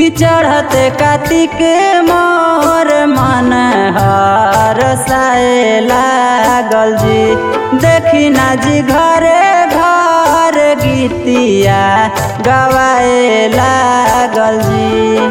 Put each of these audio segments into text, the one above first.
कि चढ़ते कार्तिक मोर मन हर साए लागल जी देखी ना जी घरे घर गीतिया गवाए लागल जी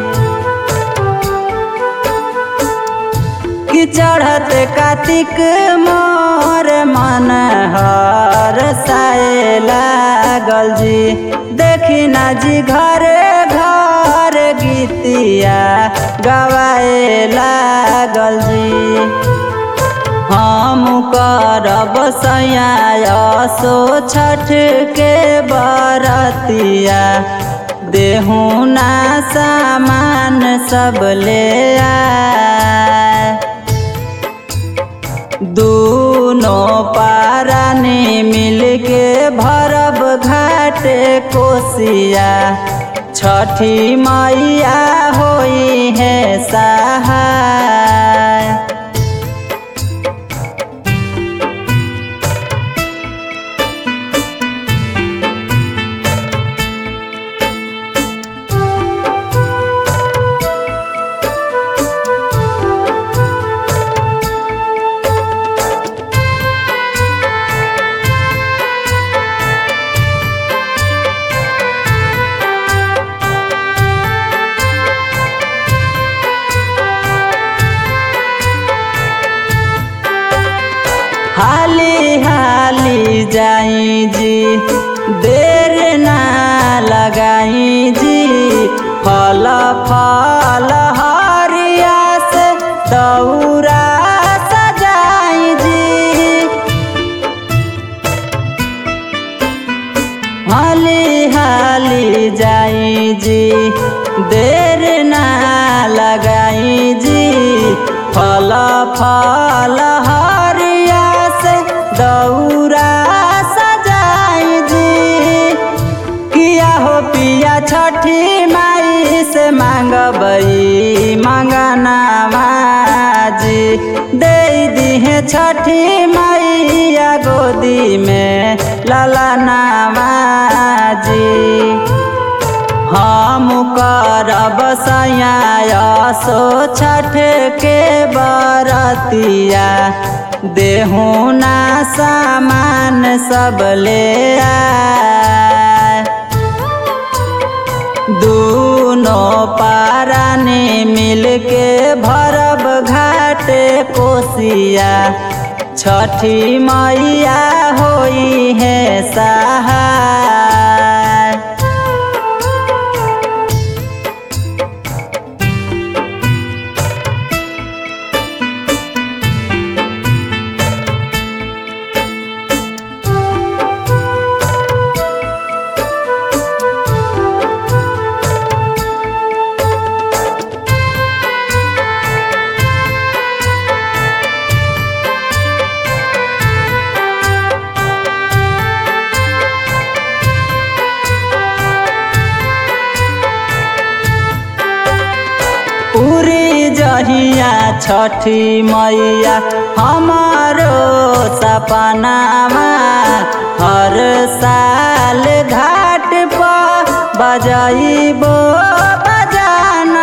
कि चढ़त कार्तिक मोर मन हर साए लागल जी देखी ना जी घरे घर गीतिया गवाए लागल जी हम करब सया सो छठ के बरतिया देहू ना सामान सब ले आए दूनो पारानी मिलके भरब घाटे कोसिया छठी मैया होई है सहाय हाली हाली जाई जी देर ना लगाई जी फल फल हरिया से दौरा सजाई जी हाली हाली जाई जी देर ना लगाई जी फल फल हरिया से दौरा सजाई जी किया हो पिया छठी माई से मांगबई मंगना जी दे दिहे छठी मैया गोदी में लला जी हम करब सया सो छठ के बरतिया देहू ना सामान सब ले आए दूनो पारानी मिलके भरब घाटे कोसिया छठी मैया होई है सहाय पूरी जहिया छठी मैया हमारो सपनामा हर साल घाट पर बजाइबो बजाना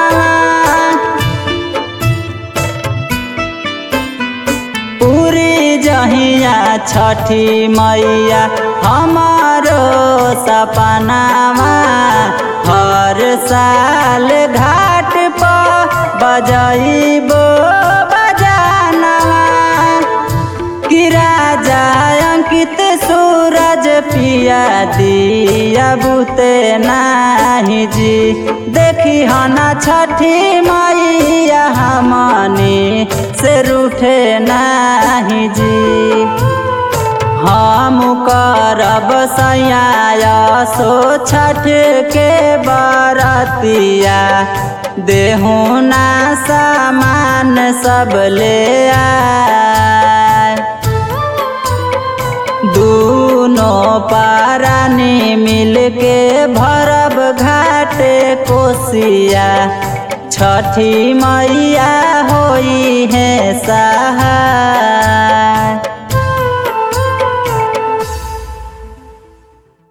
पूरी जहिया छठी मैया हमारो सपनामा हर साल घाट पर बजाइबो बजाना कि राजा अंकित सूरज पिया दिया बुते नाही जी देखी हना छठी मैया हमनी से रूठे नाही जी हम करब सया सो छठ के बरतिया देहू ना सामान सब ले आए दूनो पारानी मिलके भरब घाटे कोसिया छठी मैया होई है सहाय